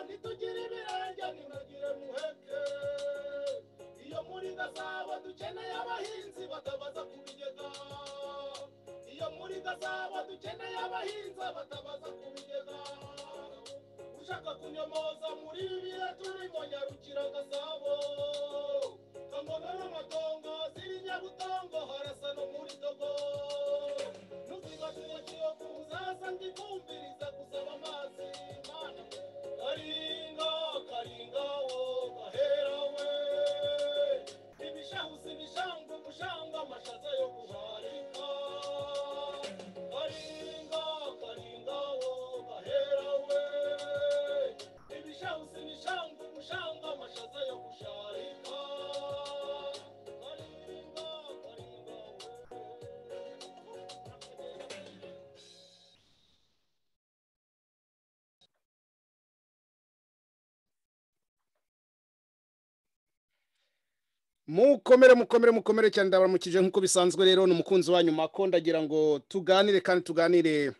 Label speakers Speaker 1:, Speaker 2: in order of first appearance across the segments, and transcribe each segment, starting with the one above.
Speaker 1: ntitugira ibirenge ntibagire biheke iyo muri gasabo dukeneye abahinzi batabaza ku bigega iyo muri gasabo dukeneye abahinzi batabaza ku bigega ushaka kunyomoza muri bibiri turimo nyarukira gasabo kangono n'amatongo ziri nyabutongo harasa no muri togo n'utwibagiwe kiyovu uzasanga ikumbiriza gusaba amazi mana karinga karinga wo gahera we ibishahuzi ibishanga umushanga amashaza yo guharika karinga karinga wo gahera we ibishahuzi ibishanga umushanga amashaza yo gusharika karinga karinga wo
Speaker 2: mukomere mukomere mukomere cyane ndabaramukije nk'uko bisanzwe rero ni umukunzi wa nyuma ko ndagira ngo tuganire kandi tuganire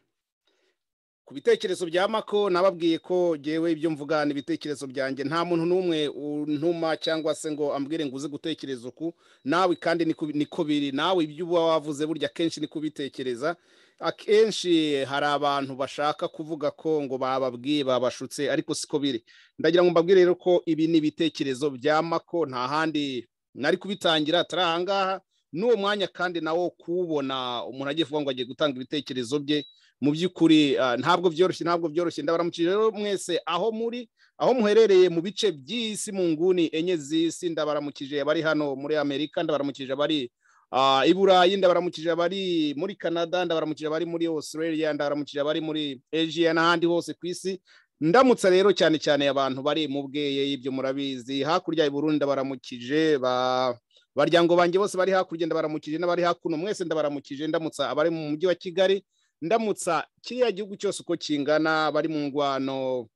Speaker 2: ku bitekerezo bya mako nababwiye ko ngewe ibyo mvuga ni ibitekerezo byanjye nta muntu n'umwe untuma cyangwa se ngo ambwire ngo uze gutekereza uku nawe kandi niko niko biri nawe ibyo uba wavuze burya akenshi niko ubitekereza akenshi hari abantu bashaka kuvuga ko ngo bababwiye babashutse ariko siko biri ndagira ngo mbabwire rero ko ibi ni ibitekerezo bya mako nta handi nari kubitangira atari ahangaha n'uwo mwanya kandi nawo kuwubona umuntu agiye kuvuga ngo agiye gutanga ibitekerezo bye mu by'ukuri ah, ntabwo byoroshye ntabwo byoroshye ndabaramukije rero mwese aho muri aho muherereye mu bice by'isi mu nguni enye z'isi ndabaramukije abari hano muri amerika ndabaramukije abari ah, i burayi ndabaramukije abari muri canada ndabaramukije abari muri australia ndabaramukije abari muri asia n'ahandi hose ku isi ndamutsa rero cyane cyane abantu bari mu bweye y'ibyo murabizi hakurya i Burundi baramukije ba baryango banjye bose bari hakurya ndabaramukije n'abari hakuno mwese ndabaramukije ndamutsa abari mu mujyi wa Kigali ndamutsa kiriya gihugu cyose uko kingana abari mu ngwano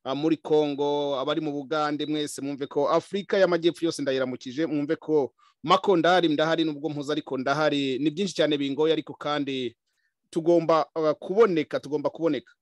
Speaker 2: ah, muri Kongo abari mu Bugande mwese mwumve ko Afurika y'amajyepfo yose ndayiramukije mwumve ko mako ndahari ndahari nubwo mpuze ariko ndahari ni byinshi cyane bingoye ariko kandi tugomba ah, kuboneka tugomba kuboneka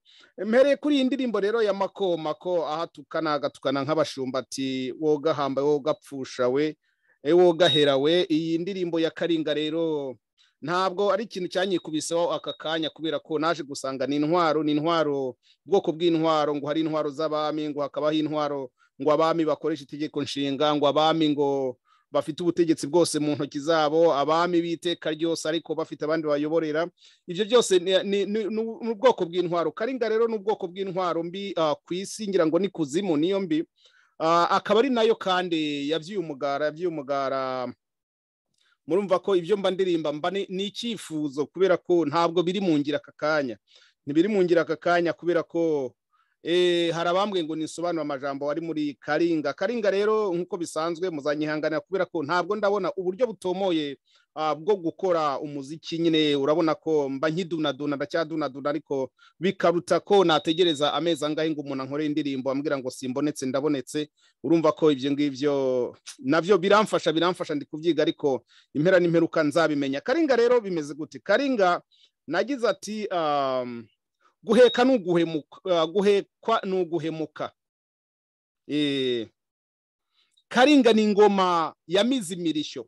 Speaker 2: mpereye kuri iyi ndirimbo rero ya mako mako ahatukana agatukana nk'abashumbati woga hamba woga pfusha we eh, woga hera we iyi ndirimbo ya karinga rero ntabwo ari ikintu cyanyikubiseho aka kanya kubera ko naje gusanga ni intwaro ni intwaro ubwoko bw'intwaro ngo hari intwaro z'abami ngo hakabaho intwaro ngo abami bakoresha itegeko nshinga ngo abami ngo bafite ubutegetsi bwose mu ntoki zabo abami b'iteka ryose ariko bafite abandi bayoborera ibyo byose ni- ni ni- ni- ni ubwoko bw'intwaro karinga rero ni ubwoko bw'intwaro mbi ah, ku isi ngira ngo ni kuzimu niyo mbi Ah, akaba ari nayo kandi yabyuye umugara yabyuye umugara murumva ko ibyo mba ndirimba mba ni ni icyifuzo kubera ko ntabwo biri mu ngira aka kanya ntibiri mu ngira aka kanya kubera ko eh, hari abambwiye ngo nisobanure amajambo ari muri karinga karinga rero nk'uko bisanzwe muzanyihanganira kubera ko ntabwo ndabona uburyo butomoye ah, bwo gukora umuziki nyine urabona ko mba nkidunaduna ndacyadunaduna ariko bikaruta ko nategereza amezi angahe ngo umuntu ankore indirimbo ambwira ngo simbonetse ndabonetse urumva ko ibyo ngibyo nabyo biramfasha biramfasha ndi kubyiga ariko impera n'imperuka nzabimenya karinga rero bimeze gute karinga nagize ati um, guheka ni uguhemuka guhekwa ni uguhemuka Eh, karinga ni ingoma ya mizimirishyo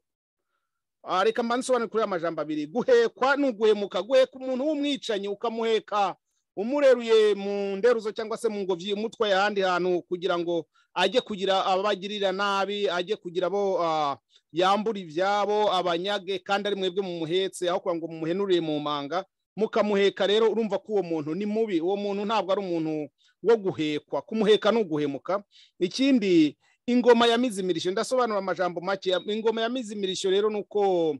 Speaker 2: Ah, reka mbansobanure kuri amajambo abiri guhekwa ni uguhemuka guheka umuntu w'umwicanyi ukamuheka umureruye mu nderuzo cyangwa se mu ngobyi umutwaye ahandi hantu kugira ngo ajye kugira abagirira nabi ajye kugira abo ah, yambura ibyabo abanyage kandi ari mwebwe mumuhetse aho kugira ngo mumuhenurire mu manga mukamuheka rero urumva ko uwo muntu ni mubi uwo muntu ntabwo ari umuntu wo guhekwa kumuheka ni uguhemuka ikindi ingoma ya mizimirisho ndasobanura amajambo make ingoma ya mizimirisho rero ni uko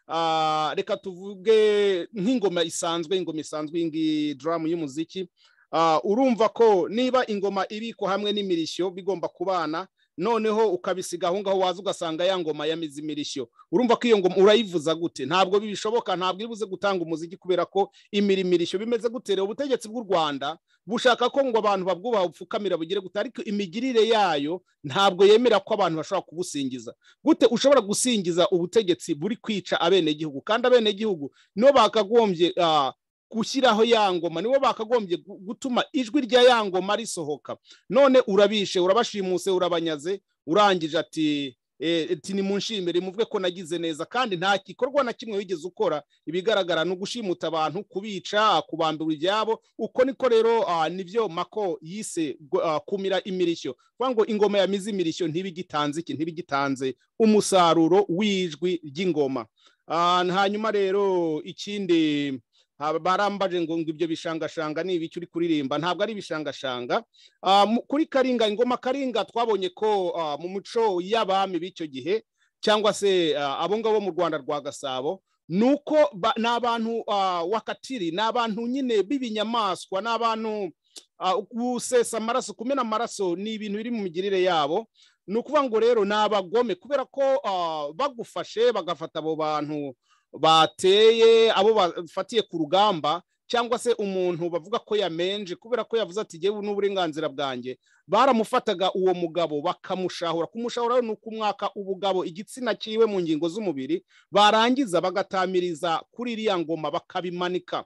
Speaker 2: ah, reka tuvuge nk'ingoma isanzwe ingoma isanzwe iyi ngiyi duramu y'umuziki Ah, urumva ko niba ingoma ibikwa hamwe n'imirishyo bigomba kubana noneho ukabisiga aho ngaho waza ugasanga ya ngoma ya mizimirishyo urumva ko iyo ngoma urayivuza gute ntabwo bishoboka ntabwo iri buze gutanga umuziki kubera ko imirimirishyo bimeze gute rero ubutegetsi bw'u rwanda bushaka ko ngo abantu babwubaha bupfukamira bugire gute ariko imigirire yayo ntabwo yemera ko abantu bashobora kubusingiza gute ushobora gusingiza ubutegetsi buri kwica abenegihugu kandi abenegihugu nibo bakagombye ah, gushyiraho ya ngoma nibo bakagombye gu- gutuma ijwi rya ya ngoma risohoka none urabishe urabashimuse urabanyaze urangije ati eh, ati nimunshimire muvuge ko nagize neza kandi nta gikorwa na kimwe wigeze ukora ibigaragara ni ugushimuta abantu kubica kubambura ibyabo uko niko rero ah, nibyo mako yise gu- ah, kumira imirishyo kuvuga ngo ingoma yamize imirishyo ntibigitanze iki ntibigitanze umusaruro w'ijwi ry'ingoma Ah, hanyuma rero ikindi haba- barambaje ngo ngo ibyo bishangashanga ni ibiki uri kuririmba ntabwo ari ibishangashanga Ah, mu- kuri karinga ingoma karinga twabonye ko ah, mu muco y'abami b'icyo gihe cyangwa se ah, abo ngabo mu rwanda rwa gasabo ni uko ba- ni abantu ah, wakatiri ni abantu nyine b'ibinyamaswa ni abantu ah, gusesa amaraso kumena amaraso ni ibintu biri mu migirire yabo ni ukuvuga ngo rero ni abagome kubera ko ah, bagufashe bagafata abo bantu bateye abo bafatiye ku rugamba cyangwa se umuntu bavuga ko yamenje kubera ko yavuze ati ngewe n'uburenganzira bwanjye baramufataga uwo mugabo bakamushahura kumushahura ni ukumwaka ubugabo igitsina cyiwe mu ngingo z'umubiri barangiza bagatamiriza kuri iriya ngoma bakabimanika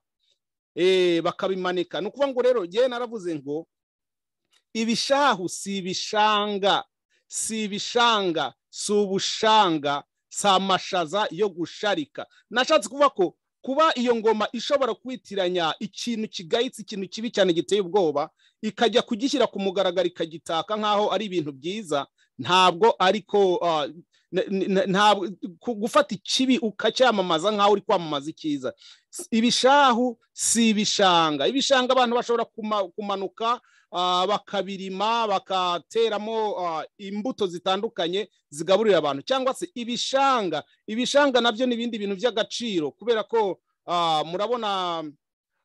Speaker 2: Eh, bakabimanika ni ukuvuga ngo rero ngewe naravuze ngo ibishahu si ibishanga si ibishanga si ubushanga si amashaza yo gusharika nashatse kuvuga ko kuba iyo ngoma ishobora kwitiranya ikintu kigayitse ikintu kibi cyane giteye ubwoba ikajya kugishyira ku mugaragaro ikagitaka nk'aho ari ibintu byiza ntabwo ariko ah, n- n- ntabwo ku- gufata ikibi ukacyamamaza nk'aho uri kwamamaza icyiza S- ibishahu si ibishanga ibishanga abantu bashobora kuma- kumanuka ah, bakabirima bakateramo ah, imbuto zitandukanye zigaburira abantu cyangwa se ibishanga ibishanga nabyo ni ibindi bintu by'agaciro kubera ko ah, murabona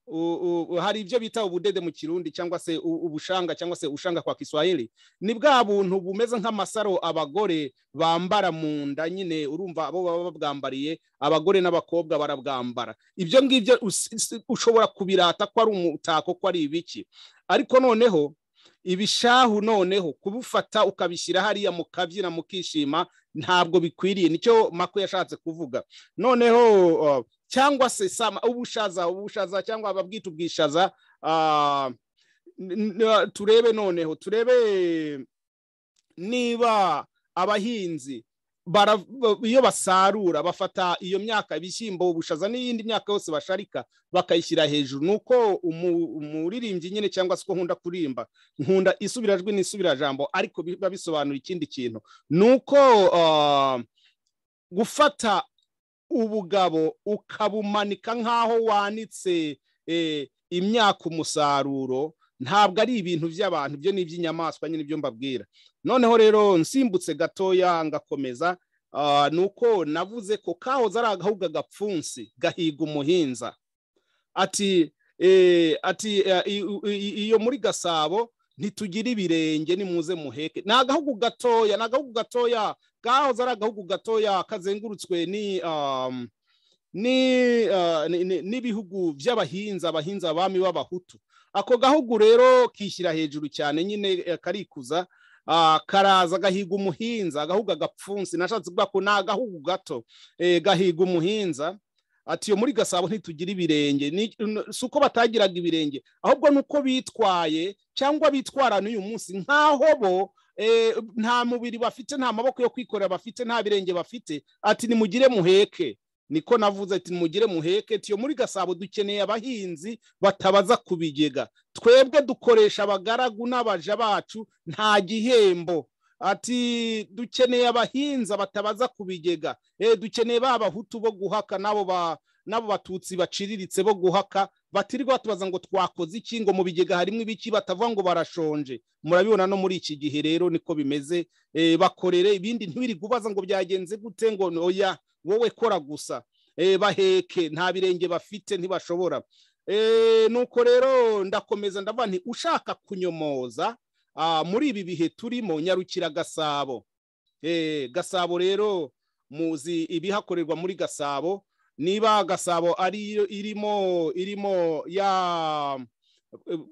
Speaker 2: u- u- u- hari ibyo bita ubudede mu kirundi cyangwa se u- ubushanga cyangwa se ushanga kwa kiswahili ni bwa buntu bumeze nk'amasaro abagore bambara mu nda nyine urumva abo baba babwambariye abagore n'abakobwa barabwambara ibyo ngibyo us- is- ushobora kubirata ko ari umutako ko ari ibiki ariko noneho ibishahu noneho kubufata ukabishyira hariya mukabyina mukishima ntabwo bikwiriye nicyo mako yashatse kuvuga noneho uh, cyangwa se sama ubushaza ubushaza cyangwa babwita ubwishaza ah, n- n- turebe noneho turebe niba abahinzi bara- ba- iyo basarura bafata iyo myaka ibishyimbo ubushaza n'iyindi myaka yose basharika bakayishyira hejuru nuko umu- umuririmbyi nyine cyangwa se uko nkunda kuririmba nkunda isubirajwi n'isubirajambo ariko biba bisobanura ikindi kintu nuko ah, gufata ubugabo ukabumanika nk'aho wanitse eh, imyaka umusaruro ntabwo ari ibintu by'abantu byo ni iby'inyamaswa nyine ibyo mbabwira noneho rero nsimbutse gatoya ngakomeza ah, ni uko navuze ko kahoze ari agahuga gapfunsi gahiga umuhinza ati eh, ati eh, i- i- i- iyo muri gasabo ntitugira ibirenge nimuze muheke ni agahugu gatoya ni agahugu gatoya kahoze ari agahugu gatoya kazengurutswe ni um, ni, uh, ni- ni- n'ibihugu by'abahinza abahinza abami b'abahutu ako gahugu rero kishyira hejuru cyane nyine eh, karikuza ah, karaza gahiga umuhinza agahugu gapfunsi nashatse kuvuga ko ni agahugu gato eh, gahiga umuhinza ati iyo muri gasabo ntitugira ibirenge Ni- n- si uko batagiraga ibirenge ahubwo ni uko bitwaye cyangwa bitwara n'uyu munsi nk'aho bo eh, nta mubiri bafite nta maboko yo kwikorera bafite nta birenge bafite ati nimugire muheke niko navuze ati nimugire muheke tiyo muri gasabo dukeneye abahinzi batabaza ku bigega twebwe dukoresha abagaragu n'abaja bacu nta gihembo ati dukeneye abahinza batabaza ku bigega eh, dukeneye ba bahutu bo guhaka n'abo ba n'abo batutsi baciriritse bo guhaka batirirwa batubaza ngo twakoze iki ngo mu bigega harimo ibiki batavuga ngo barashonje murabibona no muri iki gihe rero niko bimeze eh, bakorere ibindi ntiwirirwe ubaza ngo byagenze gute ngo oya wowe kora gusa eh, baheke nta birenge bafite ntibashobora eh, nuko rero ndakomeza ndavuga nti ushaka kunyomoza ah, muri ibi bihe turimo nyarukira gasabo eh, gasabo rero muzi ibihakorerwa muri gasabo niba gasabo ari irimo irimo ya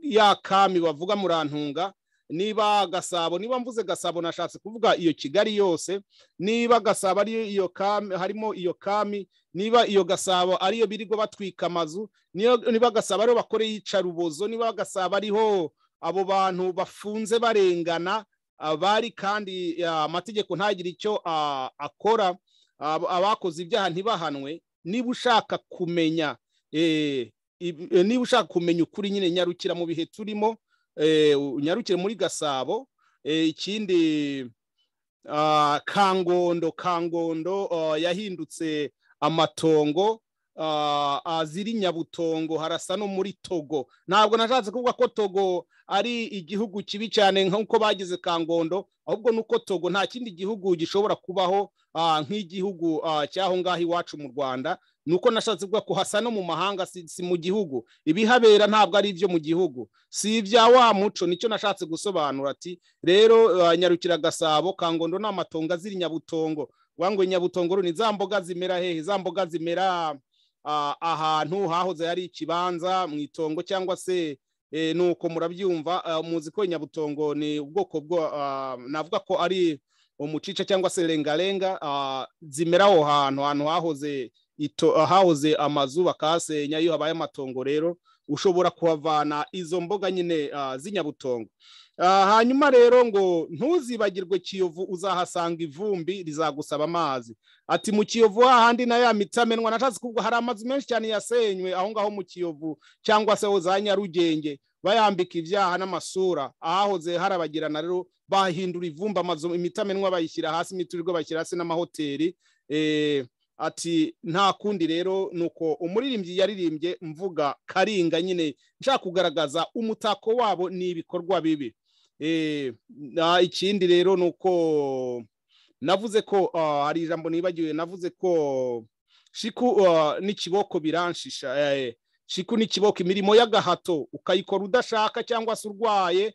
Speaker 2: ya kami bavuga murantunga niba gasabo niba mvuze gasabo nashatse kuvuga iyo kigali yose niba gasabo ari iyo kami harimo iyo kami niba iyo gasabo ariyo birigo batwika amazu niba gasabo ariho bakoreye iyicarubozo niba gasabo ariho abo bantu bafunze barengana abari kandi amategeko ntagire icyo akora abakoze ibyaha ntibahanwe niba ushaka kumenya niba ushaka kumenya ukuri nyine nyarukira mu bihe turimo nyarukire muri gasabo ikindi kangondo kangondo yahindutse amatongo aziri nyabutongo harasa no muri togo ntabwo nashatse kuvuga ko togo ari igihugu kibi cyane nk'uko bagize kangondo ahubwo nuko togo nta kindi gihugu gishobora kubaho nk'igihugu cy'aho ngaho iwacu mu rwanda ni uko nashatse kuvuga ko hasa no mu mahanga si mu gihugu ibihabera ntabwo ari ibyo mu gihugu si ibya wa muco nicyo nashatse gusobanura ati rero nyarukira gasabo kangondo ni amatongo aziri nyabutongo ngo nyabutongo ni za mboga zimera hehe za mboga zimera ahantu hahoze hari ikibanza mu itongo cyangwa se nuko murabyumva muzi ko nyabutongo ni ubwoko bwo navuga ko ari umucica cyangwa se rengarenga zimera aho hantu ahantu hahoze hahoze amazu bakahasenya iyo habaye amatongo rero ushobora kuhavana izo mboga nyine z'inyabutongo hanyuma rero ngo ntuzibagirwe kiyovu uzahasanga ivumbi rizagusaba amazi ati mu kiyovu hahandi na ya mitamenwa nashatse kuvuga hari amazu menshi cyane yasenywe aho ngaho mu kiyovu cyangwa se za nyarugenge bayambika ibyaha n'amasura ahahoze harabagirana rero bahindura ivumbi amazu imitamenwa bayishyira hasi imiturirwa bashyira hasi n'amahoteli ati nta kundi rero ni uko umuririmbyi yaririmbye mvuga karinga nyine nshaka kugaragaza umutako wabo ni ibikorwa bibi ikindi rero ni uko navuze ko hari ijambo nibagiwe navuze ko shiku n'ikiboko biranshisha shiku n'ikiboko imirimo y'agahato ukayikora udashaka cyangwa se urwaye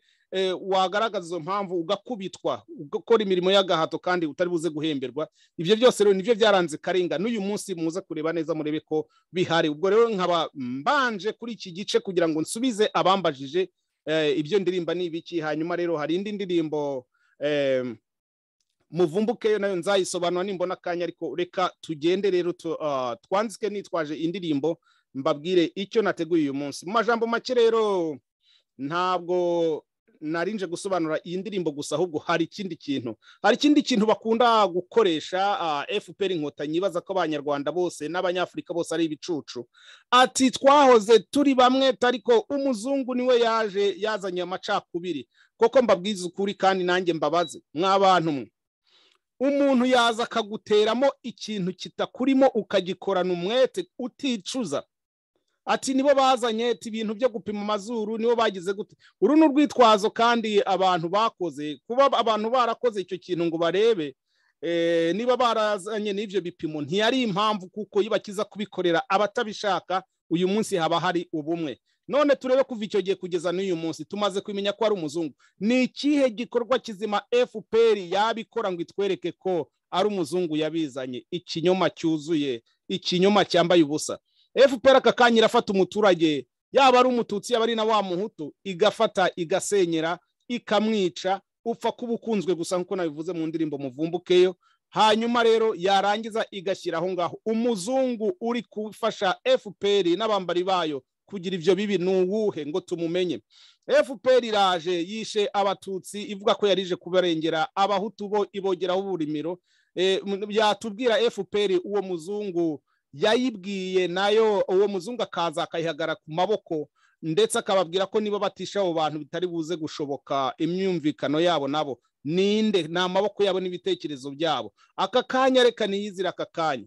Speaker 2: wagaragaza izo mpamvu ugakubitwa ugakora imirimo y'agahato kandi utari buze guhemberwa ibyo byose rero nibyo byaranze karinga n'uyu munsi muze kureba neza murebe ko bihari ubwo rero nkaba mbanje kuri iki gice kugira ngo nsubize abambajije ibyo ndirimba ni ibiki hanyuma rero hari indi ndirimbo muvumbuke yo nayo nzayisobanura nimbona akanya ariko reka tugende rero twandike nitwaje indirimbo mbabwire icyo nateguye uyu munsi mu majambo make rero ntabwo narinje gusobanura iyi ndirimbo gusa ahubwo hari ikindi kintu hari ikindi kintu bakunda gukoresha fpr inkotanyi ibaza ko abanyarwanda bose n'abanyafurika bose ari ibicucu ati twahoze turi bamwe ariko umuzungu niwe yaje yazanye amacakubiri koko mbabwiza ukuri kandi nanjye mbabaze mw'abantu mwe umuntu yaza akaguteramo ikintu kitakurimo ukagikorana umwete uticuza ati nibo bazanye ibintu byo gupima amazuru nibo bagize gute uru ni urwitwazo kandi abantu bakoze kuba abantu barakoze icyo kintu ngo barebe niba barazanye n'ibyo bipimo ntiyari impamvu kuko iyo bakiza kubikorera abatabishaka uyu munsi haba hari ubumwe none turebe kuva icyo gihe kugeza n'uyu munsi tumaze kumenya ko ari umuzungu ni ikihe gikorwa kizima fpr yabikora ngo itwereke ko ari umuzungu yabizanye ikinyoma cyuzuye ikinyoma cyambaye ubusa fpr aka kanya irafata umuturage yaba ari umututsi yaba ari na wa muhutu igafata igasenyera ikamwica upfa kuba ukunzwe gusa nk'uko nabivuze mu ndirimbo muvumbukeyo hanyuma rero yarangiza igashyira aho ngaho umuzungu uri gufasha fpr n'abambari bayo kugira ibyo bibi ni uwuhe ngo tumumenye fpr iraje yishe abatutsi ivuga ko yarije kubarengera abahutu bo ibogeraho uburimiro yatubwira fpr uwo muzungu yayibwiye nayo uwo muzungu akaza akayihagara ku maboko ndetse akababwira ko niba batisha abo bantu bitari buze gushoboka imyumvikano yabo nabo ninde ni amaboko yabo n'ibitekerezo byabo aka kanya reka niyizire aka kanya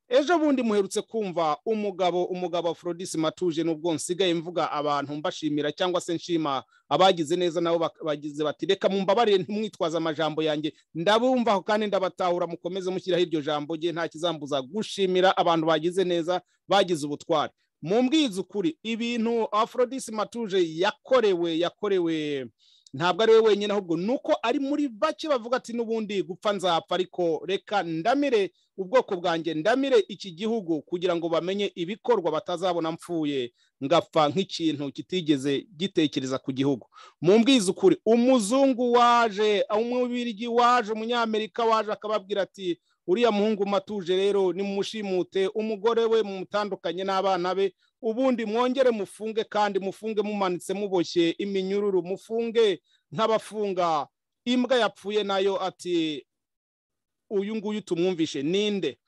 Speaker 2: ejo bundi muherutse kumva umugabo umugabo forodisi matuje n'ubwo nsigaye mvuga abantu mbashimira cyangwa se nshima abagize neza nabo bagize bati reka mumbabarire ntimwitwaze amajambo yanjye ndabumvaho kandi ndabatahura mukomeze mushyiraho iryo jambo rye nta kizambuza gushimira abantu bagize neza bagize ubutwari mu ukuri ibintu aforodisi matuje yakorewe yakorewe ntabwo ari we wenyine ahubwo ni uko ari muri bake bavuga ati n'ubundi gupfa nzapfa ariko reka ndamire ubwoko bwanjye ndamire iki gihugu kugira ngo bamenye ibikorwa batazabona mpfuye ngapfa nk'ikintu kitigeze gitekereza ku gihugu mu ukuri umuzungu waje umubirigi waje umunyamerika waje akababwira ati uriya muhungu matuje rero nimushimute umugore we mumutandukanye n'abana be ubundi mwongere mufunge kandi mufunge mumanitse muboshye iminyururu mufunge nk'abafunga imbwa yapfuye nayo ati uyu nguyu tumwumvishe ninde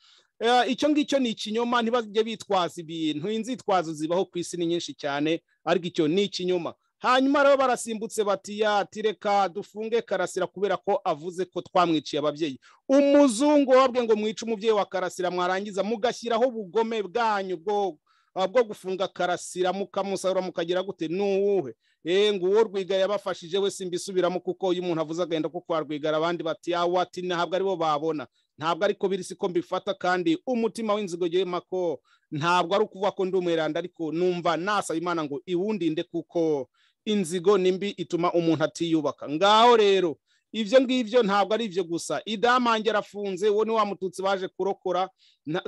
Speaker 2: icyo ngicyo ni ikinyoma ntibajye bitwaza ibintu inzitwazo zibaho ku isi ni nyinshi cyane ariko icyo ni ikinyoma hanyuma rero barasimbutse bati yati reka dufunge karasira kubera ko avuze ko twamwiciye ababyeyi umuzungu wabwe ngo mwice umubyeyi wa karasira mwarangiza mugashyiraho ubugome bwanyu bwo gufunga karasira mukamusarura mukagira gute n'uwuhe ngo uwo rwigara yabafashije we simbisubiramo kuko iyo umuntu avuze agahenda ko kwa rwigara abandi bati yawe ati ntabwo aribo babona ntabwo ariko biri siko mbifata kandi umutima w'inzigogeye mako ntabwo ari ukuvuga ko ndi umweranda ariko numva nasaba imana ngo iwundinde kuko inzigo ni mbi ituma umuntu atiyubaka ngaho rero ibyo ngibyo ntabwo ari ibyo gusa idamange arafunze uwo ni wa mututsi baje kurokora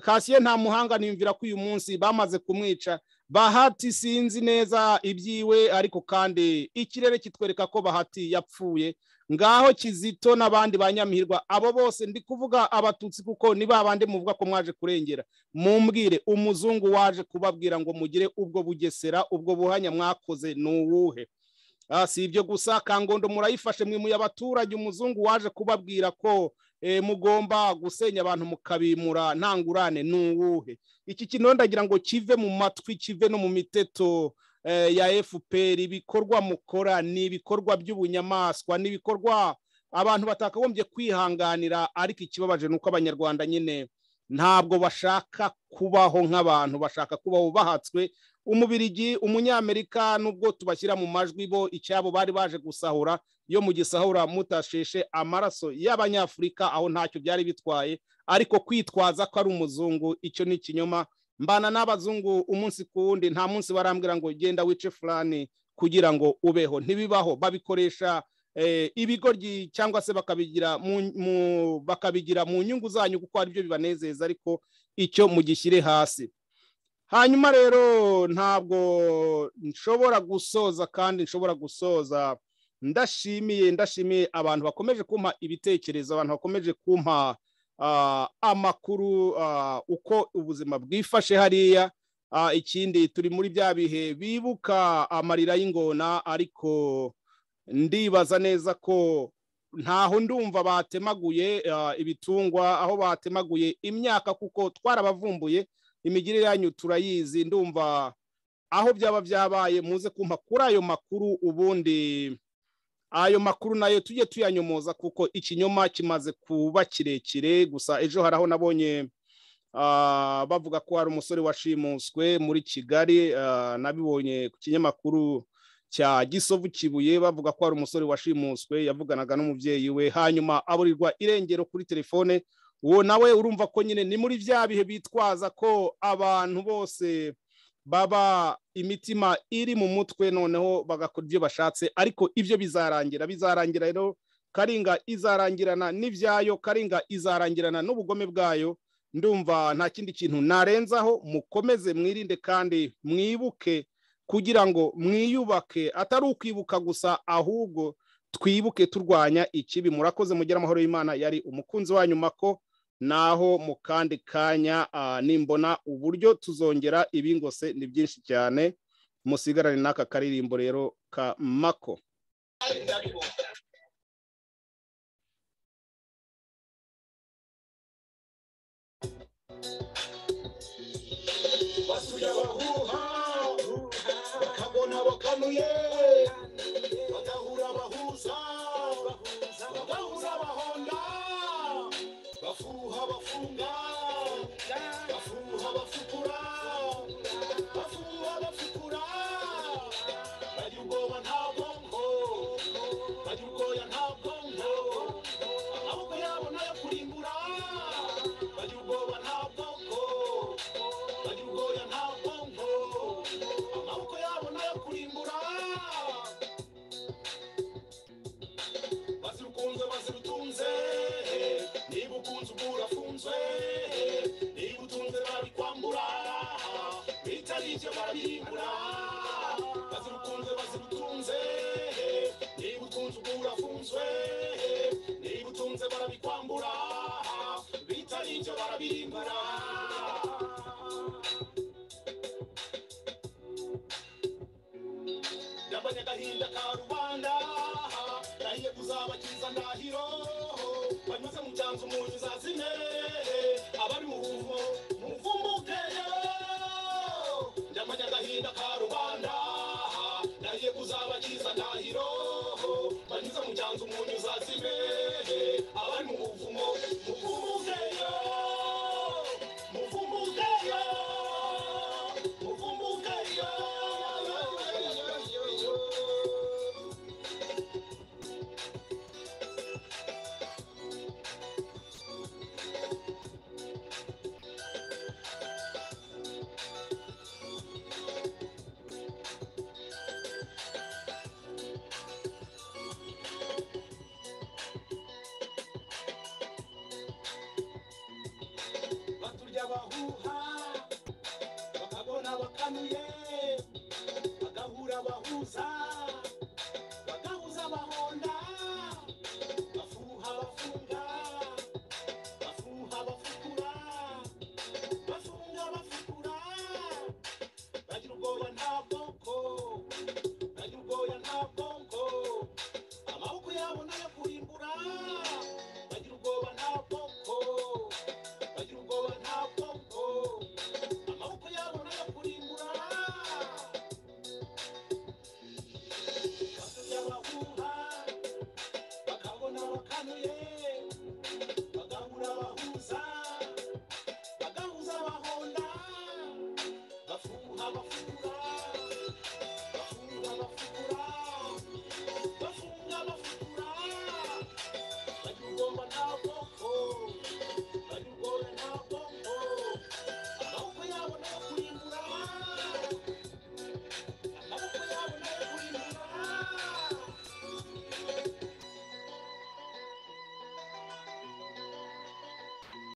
Speaker 2: kasiye nta muhanga niyumvira ko uyu munsi bamaze kumwica bahati sinzi neza ibyiwe ariko kandi ikirere kitwereka ko bahati yapfuye ngaho kizito n'abandi ba nyamihirwa abo bose ndi kuvuga abatutsi kuko ni ba bandi muvuga ko mwaje kurengera mumbwire umuzungu waje kubabwira ngo mugire ubwo bugesera ubwo buhanya mwakoze ni uwuhe si ibyo gusa kangondo murayifashe mwimuye abaturage umuzungu waje kubabwira ko mugomba gusenya abantu mukabimura ntangurane ni uwuhe iki kintu ndagira ngo kive mu matwi kive no mu miteto ya efuperi ibikorwa mukora ni ibikorwa by'ubunyamaswa ni ibikorwa abantu batakagombye kwihanganira ariko ikibabaje ni uko abanyarwanda nyine ntabwo bashaka kubaho nk'abantu bashaka kubaho bahatswe umubirigi umunyamerika nubwo tubashyira mu majwi bo icyabo bari baje gusahura yo mu gisahura mutasheshe amaraso y'abanyafurika aho ntacyo byari bitwaye ariko kwitwaza ko ari umuzungu icyo ni ikinyoma mbana n'abazungu umunsi ku wundi nta munsi barambwira ngo genda wice fulani kugira ngo ubeho ntibibaho babikoresha ibigoryi cyangwa se bakabigira bakabigira mu nyungu zanyu kuko ari byo bibanezeza ariko icyo mugishyire hasi hanyuma rero ntabwo nshobora gusoza kandi nshobora gusoza ndashimiye ndashimiye abantu bakomeje kumpa ibitekerezo abantu bakomeje kumpa amakuru uko ubuzima bwifashe hariya ikindi turi muri bya bihe bibuka amarira y'ingona ariko ndibaza neza ko ntaho ndumva batemaguye ibitungwa aho batemaguye imyaka kuko twarabavumbuye imigirire yanyu turayizi ndumva aho byaba byabaye muze kumpa kuri ayo makuru ubundi ayo makuru nayo tujye tuyanyomoza kuko ikinyoma kimaze kuba kirekire gusa ejo hari aho nabonye bavuga ko hari umusore washimuswe muri kigali nabibonye ku kinyamakuru cya gisovu kibuye bavuga ko hari umusore washimuswe yavuganaga n'umubyeyi we hanyuma aburirwa irengero kuri telefone uwo nawe urumva ko nyine ni muri bya bihe bitwaza ko abantu bose baba imitima iri mu mutwe noneho bagakora ibyo bashatse ariko ibyo bizarangira bizarangira rero karinga izarangirana n'ibyayo karinga izarangirana n'ubugome bwayo ndumva nta kindi kintu narenzaho mukomeze mwirinde kandi mwibuke kugira ngo mwiyubake atari ukwibuka gusa ahubwo twibuke turwanya ikibi murakoze mugire amahoro y'imana yari umukunzi wanyu mako naho mu kandi kanya nimbona uburyo tuzongera ibingose ni byinshi cyane musigarane n'aka karirimbo rero ka mako
Speaker 1: bagahura bahuza bagahura bahonda bafuha bafunga bafuha bafukura bafuha bafukura bajya ubwoba nta bwonko bajya ubwoya nta bwonko amaboko yabo nayo kurimbura bajya ubwoba nta bwonko bajya ubwoya nta bwonko amaboko yabo nayo kurimbura kanya gahinda ka rubanda nahiye kuzabakiza ndahiro banyuze mu cyanzu umuntu uzazime abari mu bumo muvumbukeyo njamanya gahinda ka rubanda nahiye kuzabakiza ndahiro banyuze mu cyanzu umuntu uzazime abari mu buvumo muvumbukeyo muvumbukeyo muvumbukeyo baturya bahuha bakabona bakanuye